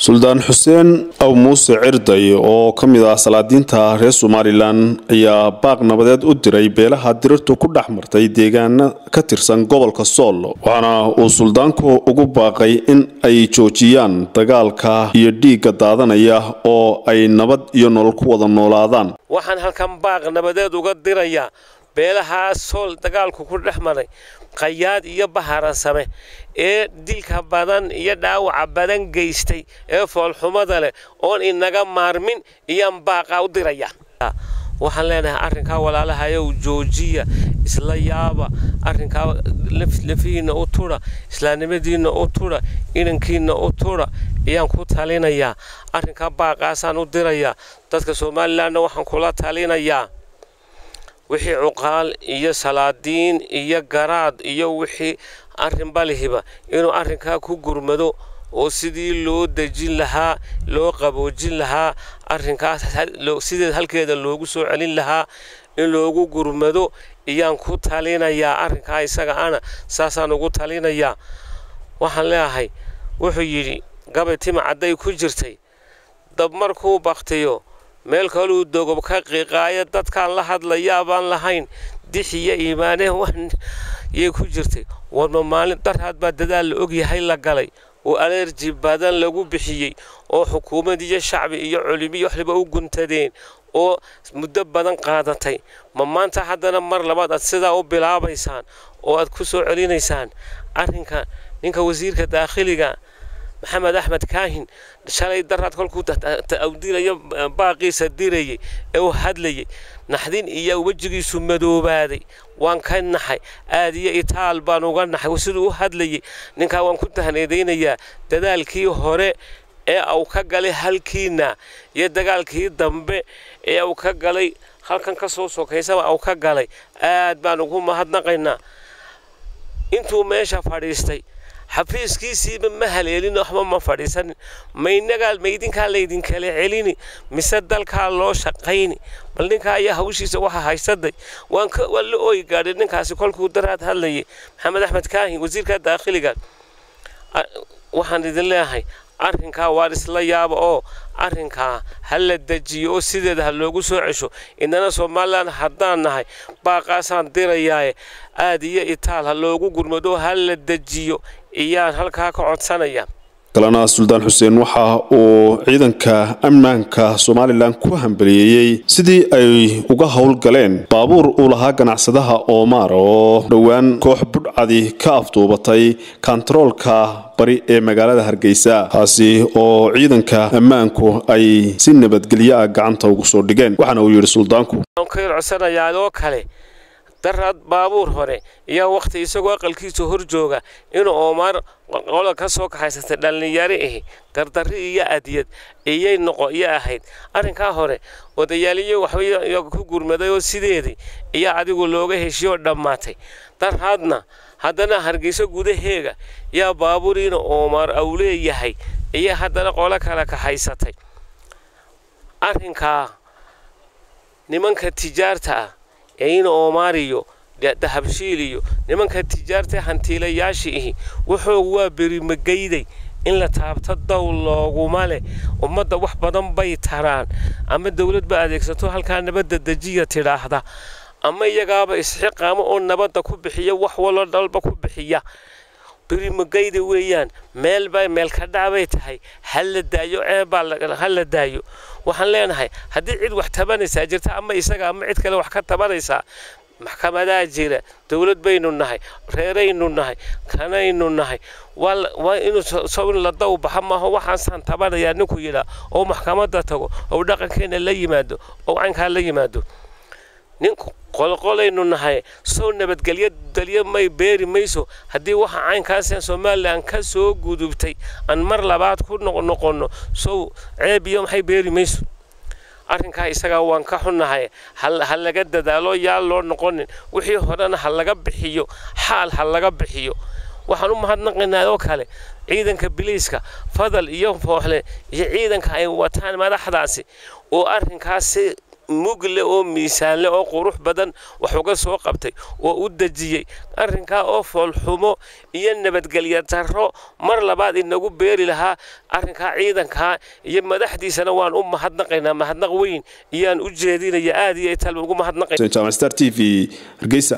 suldaan xuseen aw muuse cirday oo ka mid ah salaadiinta reer somalilan ayaa baaq nabadeed u diray beelaha dirirtu ku dhex martay deegaana ka tirsan gobolka sool waxaana uu suldaanku ugu baaqay in ay joojiyaan dagaalka iyo dhiigga daadanaya oo ay nabad iyo nolol ku wada noolaadaan waxaan halkan baaq nabadeed uga dirayaa beelahaa sool dagaalku ku dhex maray qayaad iyo baharansame ee dilka badan iyo dhaawaca badan geystay ee foolxumada leh oon inaga maarmin iyaan baaqaa u diraya waxaan leenahay arrinkaa walaalahayow joojiya isla yaaba arrinkaa lafihiinna u tudha islaamnimadiinna u tudha inankiinna u tudha ayaan ku talinayaa arrinkaa baaqaasaan u dirayaa dadka somalilanna waxaan kula talinayaa wixii cuqaal iyo salaadiin iyo garaad iyo wixii arrinba lihiba inuu arrinkaa ku gurmado oo sidii loo dejin lahaa loo qaboojin lahaa arrinkaas sideed halkeeda loogu soo celin lahaa in loogu gurmado iyaan ku talinayaa arrinkaa isaga ana saasaan ugu talinayaa waxaan leeyahay wuxuu yidhi gabay tima cadday ku jirtay dab markuu baktiyo meel kaluu dogob ka qiiqaayo dadkaan la hadlayaabaan lahayn dixiyo iimaane yay ku jirtay warma maalin darhaad baa dadaal la ogyahay la galay oo alerji badan lagu bixiyey oo xukuumad iyo shacbi iyo culimiyo waxliba u guntadeen oo muddo badan qaadatay ma maanta haddana mar labaad aad sidaa u bilaabaysaan oo aad ku soo celinaysaan arrinka ninka wasiirka daakhiliga maxamed axmed kaahin shalay daraad kolkuu awdirayo baaqiisa dirayay ee u hadlayay naxdin iyo wejigiisu madoobaaday waan ka naxay aad iyo itaal baan uga naxay siduu u hadlayay ninkaa waan ku tahneedaynayaa dadaalkii hore ee uu ka galay halkiina iyo dagaalkii dambe ee uu ka galay halkan ka soo sokaysaba uu ka galay aad baan ugu mahadnaqaynaa intuu meesha fadhiistay xafiiskiisiiba ma haleelin waxba ma fadhiisanin maynagaa maydinkaa laydinkala celini mise dalkaa loo shaqayni bal ninkaa ayaa hawshiisa waxa haysaday waan la ooyi gaadhay ninkaasi kolkuu daraad hadlayay maxamed axmed kaahin wasiirka daakhiliga waxaan idin leeyahay arrinkaa waan isla yaaba oo arrinkaa ha la dejiyo oo sideeda ha loogu soo cesho inana somalilan haddaan nahay baaqaasaan dirayaaye aad iyo itaal ha loogu gurmado ha la dejiyo iyaan halkaa ka codsanaya kalena suldaan xuseen waxa uu ciidanka ammaanka somalilan ku hambaliyeeyey sidii ay uga howlgaleen baabuur uu lahaa ganacsadaha oomaar oo dhowaan koox budhcadi ka afduubatay kontaroolka bari ee magaalada hargeysa taasi oo ciidanka ammaanku ay si nabadgelyo ah gacanta ugu soo dhigeen waxaana uu yidhi suldaanku codsanayaadoo kale daraad baabuur hore iyo wakhti isagoo aqalkiisa hor jooga inuu oomaar qola ka soo kaxaysatay dhallinyaro ahi gardarri iyo adyad iyay noqo iyo ahayd arrinkaa hore odayaaliyo waxba ku gurmaday oo sideedii iyo adigu looga heshiyo dhammaatay darhaadna haddana hargeyso gudaheega yaa baaburiina oomaar au leeyahay iyo haddana qolo kale kaxaysatay arrinkaa nimanka tijaarta ah eeina oomaariyo dahabshiil iyo nimanka tijaarta hantiilayaashii ihi wuxuu waa berimagayday in la taabto dow looguma leh ummadda wax badan bay taraan ama dowlad ba adeegsato halkaa nabadda dejiya tidhaahda ama iyagaaba isxiqaamo oo nabadda ku bixiya wax walo dhalba ku bixiya berimagayda weeyaan meelbay meelka dhacbay tahay ha la daayo ceebbaa ha la daayo waxaan leenahay haddii cid wax tabanaysaa jirta ama isaga ama cid kale wax ka tabanaysaa maxkamadaa jira dowlad baynu nahay reeraynu nahay kanaynu nahay waa inuu la daw baxa maaho waxaasaan tabanayaa ninku yidhaa oo maxkamadda tago oo dhaqankeena la yimaado oo caynkaa la yimaado ninku qolqolaynu nahay soo nabadgelyo dalyo may beeri mayso haddii waxa caynkaaseen somalilan ka soo gudubtay aan mar labaad ku noqnoqonno sow ceeb iyo maxay beeri mayso arrinkaa isagaa waan ka xunnahay ha laga dadaalo yaa loo noqonin wixii horena ha laga bixiyo xaal ha laga bixiyo waxaan u mahadnaqaynaa oo kale ciidanka biliiska fadal iyo fooxle iyo ciidanka ay wataan madaxdaasi oo arrinkaasi mugle oo miisaanle oo qurux badan wax uga soo qabtay oo u dejiyey arrinkaa oo foolxumo iyo nabadgelya darro mar labaad inagu beeri lahaa arrinkaa ciidankaa iyo madaxdiisana waan u mahadnaqaynaa mahadnaq weyn iyaan u jeedinaya aad iyo tal ugu mahadnaqay t v hargeysa